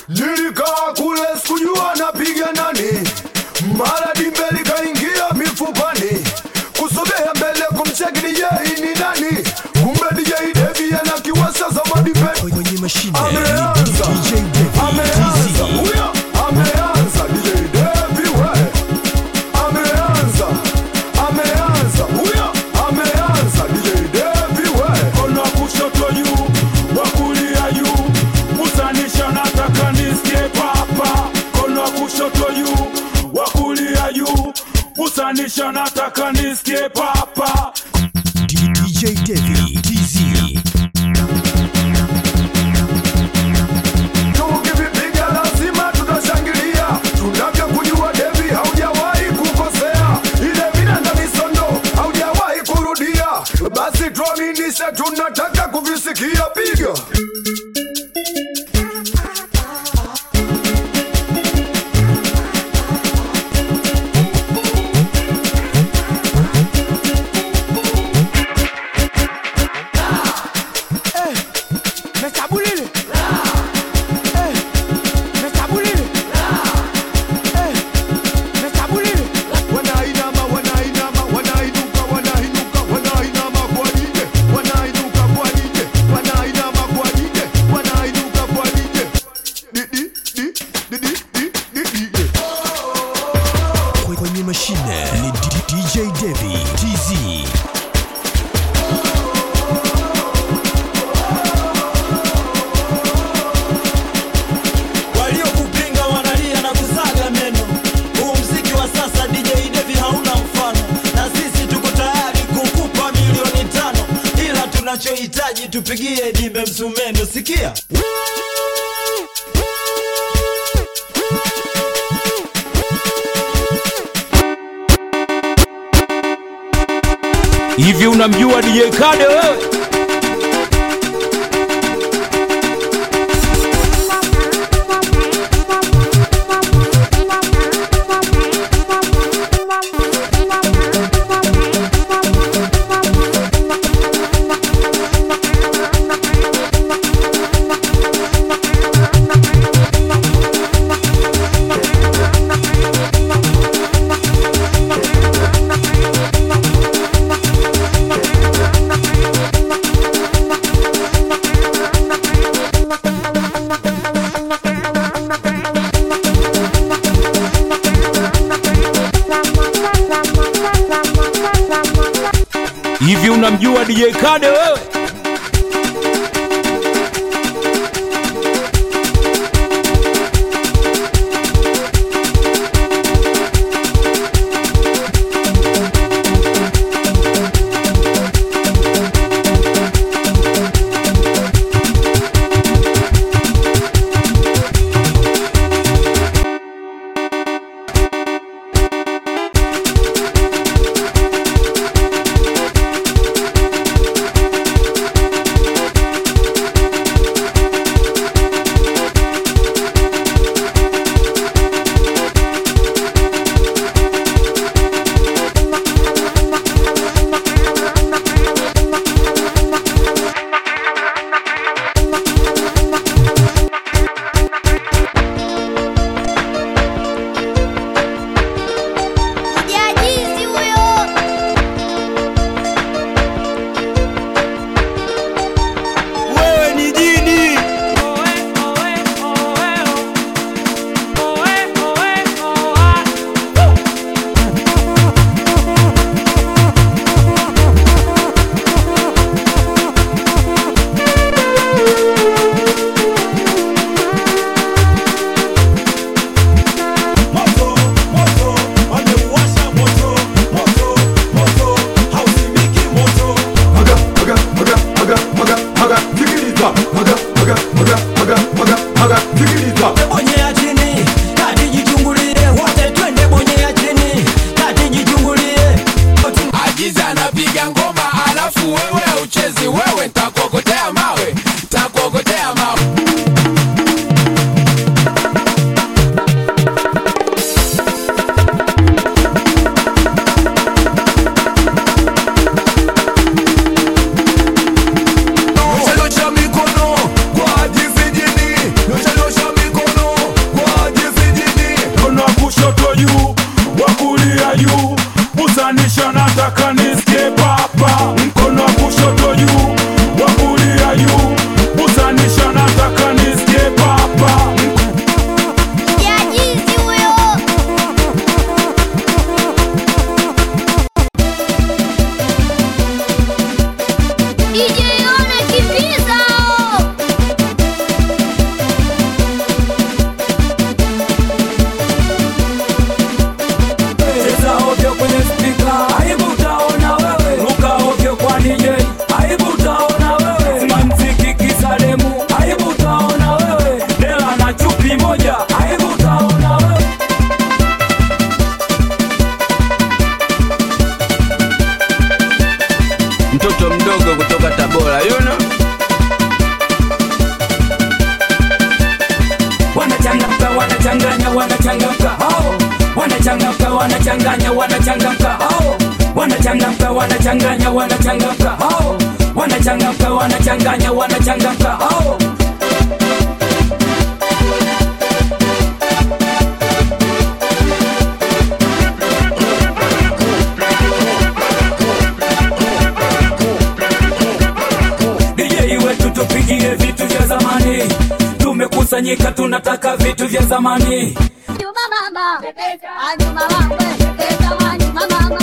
nilikaa kule sikujua napiga nani, mara dimbe likaingia mifupani, kusogea mbele kumcheki DJ ni nani, kumbe DJ Devi anakiwasha za madipe kwenye mashine Ameanza. ni DJ Devi ameanza huyo ameanza DJ Devi we ameanza ameanza huyo ameanza DJ Devi we mkono wa kushoto juu, wa kulia juu, kusanisha nataka nisikie papa. Mkono wa kushoto juu, wa kulia juu, kusanisha nataka nisikie papa. D- DJ Devi TZ tukivipiga lazima tutashangilia tunavyokujua Devi haujawahi kukosea ile vinanda misondo haujawahi kurudia basi tuaminishe tunataka kuvisikia piga Mekabulile. Eh, mekabulile. Eh, mekabulile. wanainama wanainama wanainuka wanainuka wanainama kwa dije wanainuka kwa dije wanainama kwa dije wanainuka kwa dije di di di di di di di di kwenye mashine ni D- DJ Devi TZ waliokupinga wanalia na kusaga meno. Huu mziki wa sasa DJ Devi hauna mfano, na sisi tuko tayari kukupa milioni tano, ila tunachohitaji tupigie dimbe msumeno. Sikia Hivi unamjua DJ Kade wewe? Hivi unamjua DJ Kade wewe? wanachangamka wanachanganya wanachangamka hao wanachangamka wanachanganya wanachangamka hao wanachangamka wanachanganya wanachangamka hao DJ wetu tupigie vitu vya zamani tumekusanyika tunataka vitu vya zamani Juma mama, Juma mama, Juma mama,